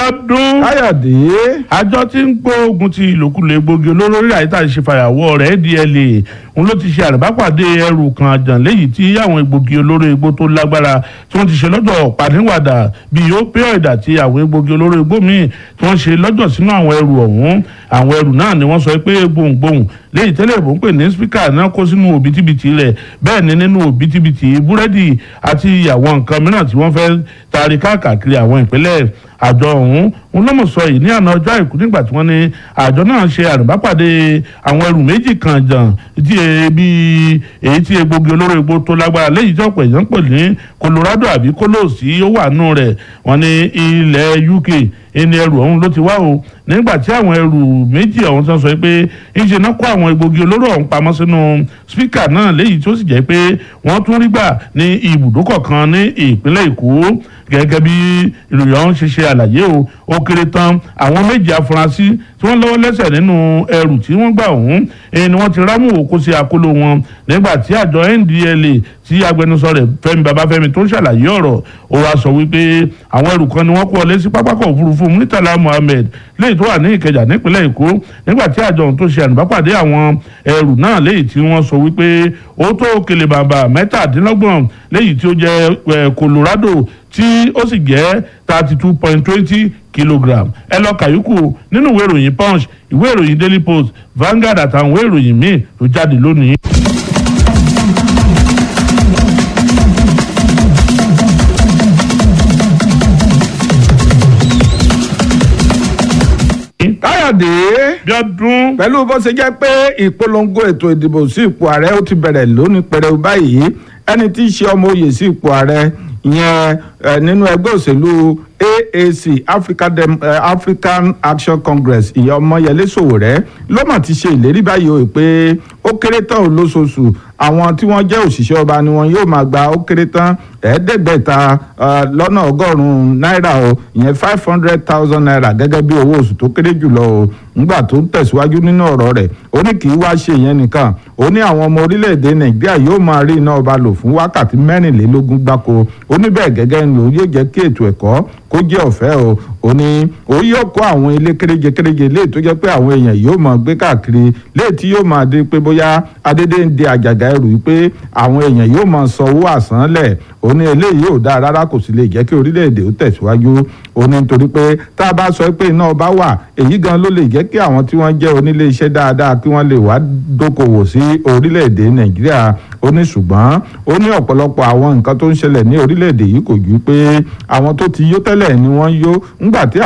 ọdún káyọ̀dé àjọ tí ń gbógun ti ìlòkulò egbògi olóró rírà yìí tàbí ṣe fàyàwọ́ rẹ̀ DLA òun ló ti ṣe àrùbápàdé ẹrù kan àjàn léyìí tí àwọn egbògi olóró egbò tó lágbára tí wọ́n ti ṣe lọ́jọ́ pàdínwàdà bíi opioid àti àwọn egbògi olóró egbò míì tí wọ́n ṣe lọ́jọ́ sínú àwọn ẹrù ọ̀hún àwọn ẹrù náà ni wọ́n sọ pé gbohùngbohùn léyìí tẹ́lẹ̀ bó ń pè ní spíkà náà kó sínú òbítíbitì rẹ̀ bẹ́ẹ̀ ni nínú òbítíbitì búrẹ́dì àti àwọn nǹkan mìíràn tí wọ́n fẹ́ taari káàkiri àwọn ìpínlẹ̀ àjọ ọ̀hún òun ló mọ̀ sọ yìí ní àná ọjọ́ àìkú nígbà tí wọ́n ní àjọ náà ṣe àrùbápàdé àwọn ẹrù méjì kan jàn tí ebi èyí tí egbògi olóró egbò tó lágbára léyìí tí ọ̀pọ̀ èèyàn pè ní Colorado àbí kólóòsì ó wà nù rẹ̀ wọ́n ní ilẹ̀ UK ẹni ẹrù ọ̀hún ló ti wá o nígbà tí àwọn ẹrù méjì ọ̀hún tó ń sọ pé ńṣe náà kó àwọn egbògi olóró ọ̀hún pamọ́ sínú spíkà náà léyìí tó sì jẹ́ pé wọ́n tún rí gbà ní ibùdókọ̀ kan ní ìpínlẹ̀ Èkó gẹ́gẹ́ bí ìròyìn ọ̀hún ṣe ṣe àlàyé o ó kéré tán àwọn méjì afurasí tí wọ́n lọ́wọ́ lẹ́sẹ̀ nínú ẹrù tí wọ́n gbà ọ̀hún ẹni wọ́n ti rámù òkú sí àkóló wọn nígbà tí àjọ NDLA tí agbẹnusọ rẹ̀ Fẹ́mi Babáfẹ́mi tó ń ṣàlàyé ọ̀rọ̀ ó wá sọ wípé àwọn ẹrù kan ni wọ́n kó ọlé sí pápákọ̀ òfurufú Murtala Muhammed léyìí tó wà ní Ìkẹjà nípínlẹ̀ Èkó nígbà tí àjọ ọ̀hún tó ṣe ànúbápàdé àwọn ẹrù náà léyìí tí wọ́n sọ wípé ó tó kele bàbà mẹ́tàdínlọ́gbọ̀n léyìí tí ó jẹ́ Colorado tí ó sì jẹ́ thirty two point twenty kilogram ẹ lọ kàyúkù nínú ìwé ìròyìn Punch ìwé ìròyìn Daily Post Vanguard àtàwọn ìwé ìròyìn míì tó jáde lónìí. káyọ̀dé bí ọdún pẹ̀lú bó ṣe jẹ́ pé ìpolongo ètò ìdìbò sí ipò ààrẹ ó ti bẹ̀rẹ̀ lónìí pẹ̀rẹ̀ báyìí ẹni tí í ṣe ọmọ oyè sí ipò ààrẹ ìyẹn nínú ẹgbẹ́ òṣèlú AAC Africa Dem uh, African Action Congress ìyẹn Ọmọyẹlé Sowore ló mà ti ṣe ìlérí báyìí o pé ó kéré tán ò lóṣooṣù àwọn tí wọ́n jẹ́ òṣìṣẹ́ ọba ni wọn yóò máa gba ó kéré tán ẹ̀ẹ́dẹ́gbẹ̀ta lọ́nà ọgọ́rùn-ún náírà o ìyẹn five hundred thousand naira gẹ́gẹ́ bí owó oṣù tó kéré jùlọ o ńgbà tó ń tẹ̀síwájú nínú ọ̀rọ̀ rẹ̀ ó ní kì í wá ṣe ìyẹn nìkan ó ní àwọn ọmọ orílẹ̀-èdè Nàìjíríà yóò máa rí iná ọba lò fún wákàtí mẹ́rìnlélógún gbáko ó ní bẹ́ẹ̀ gẹ́gẹ́ ni òun yóò jẹ́ kí ètò ẹ̀kọ́ kó jẹ́ ọ̀fẹ́ o ó ní ó yóò kó àwọn ilé kéréje kéréje léè tó jẹ́ pé àwọn èèyàn yóò máa gbé káàkiri léè tí yóò máa di pé bóyá adédè ń di àjàgà ẹrù yìí pé àwọn èèyàn yóò máa san owó àsánlẹ̀ ó ní eléyìí ò dáa rárá kò sì lè jẹ́ kí orílẹ̀-èdè ó tẹ̀síwájú ó ní nítorí pé tá a bá sọ pé iná ọba wà èyí gan ló lè jẹ́ kí àwọn tí wọ́n jẹ́ onílé iṣẹ́ dáadáa kí wọ́n lè wá dókòwò sí orílẹ̀-èdè nàìjíríà ó ní ṣùgbọ́n ó ní ọ̀pọ̀lọpọ̀ àwọn nǹkan tó ń ṣẹlẹ̀ ní orílẹ̀-èdè yìí kò ju pé àwọn tó ti yó tẹ́lẹ̀ ni wọ́n yó ńgbà tí